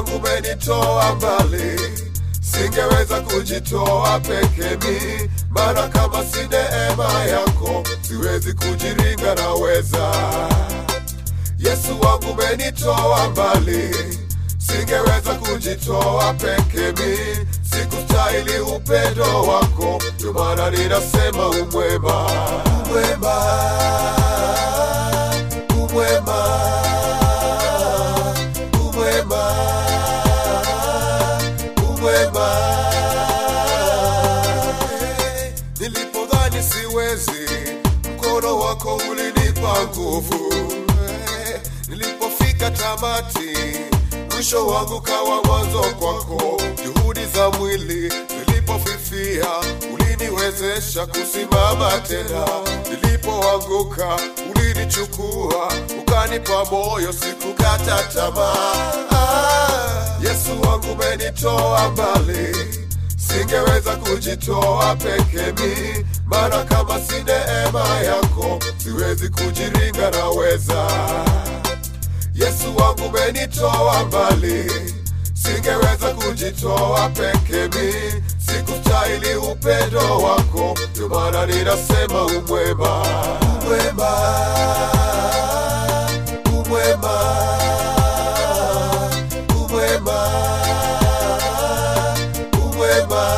wangu umenitoa mbali, singeweza kujitoa peke mi, maana kama si neema yako siwezi kujiringa, naweza Yesu wangu umenitoa mbali, singeweza kujitoa peke mi, sikustahili upendo wako, ndio maana ninasema umwema, umwema, umwema, umwema, umwema. Nilipodhani siwezi, mkono wako ulinipa nguvu. Nilipofika tamati, mwisho wangu kawa mwanzo kwako. Juhudi za mwili zilipofifia, uliniwezesha kusimama tena. Nilipoanguka, ulinichukua ukanipa moyo, sikukata tamaa. Ah, Yesu wangu umenitoa mbali singeweza kujitoa peke mi, maana kama si neema yako siwezi kujiringa, naweza Yesu wangu umenitoa mbali, singeweza kujitoa peke mi, sikustahili upendo wako, ndio maana ninasema umwema, umwema, umwema, umwema, umwema.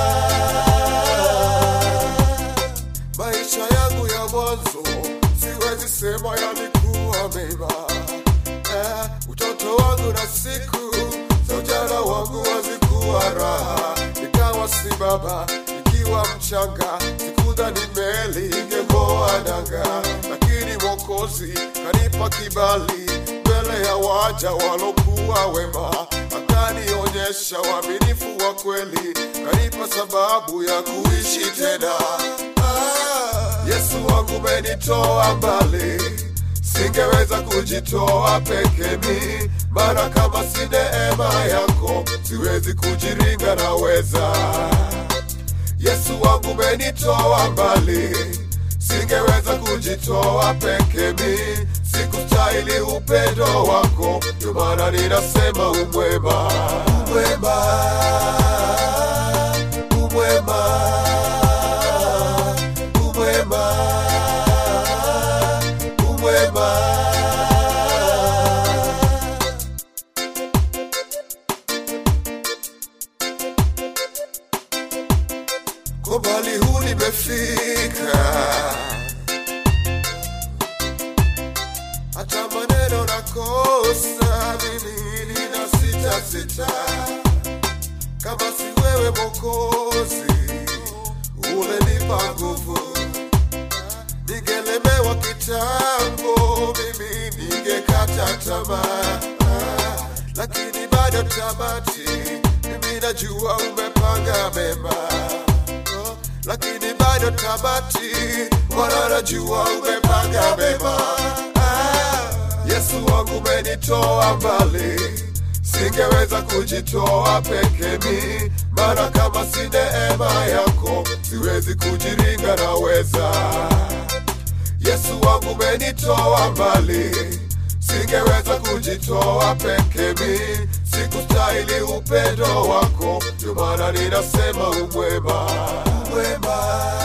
Maisha yangu ya mwanzo siwezi sema yalikuwa mema eh, utoto wangu na siku za ujana wangu hazikuwa raha, nikawa si baba nikiwa mchanga, sikudhani meli ingeng'oa nanga, lakini Mwokozi kanipa kibali mbele ya waja walokuwa wema, akanionyesha uaminifu wa kweli, kanipa sababu ya kuishi tena. Ah, Yesu wangu umenitoa mbali singeweza kujitoa peke mi, maana kama si neema yako siwezi kujiringa, naweza Yesu wangu umenitoa mbali, singeweza kujitoa peke mi, sikustahili upendo wako, ndio maana ninasema umwema, umwema, umwema, umwema, umwema. Kwa mbali huu nimefika, hata maneno nakosa, mimi nina sita sita, kama si wewe Mwokozi ulenipa nguvu, ningelemewa kitambo, mimi ningekata tamaa, Ah, lakini bado tamati, mimi najua umepanga mema Oh, lakini bado tamati, Bwana najua umepanga mema. Ah, Yesu wangu umenitoa mbali, singeweza kujitoa peke mi, maana kama si neema yako siwezi kujiringa, naweza Yesu wangu umenitoa mbali, singeweza kujitoa peke mi, sikustahili upendo wako, ndio maana ninasema umwema, umwema,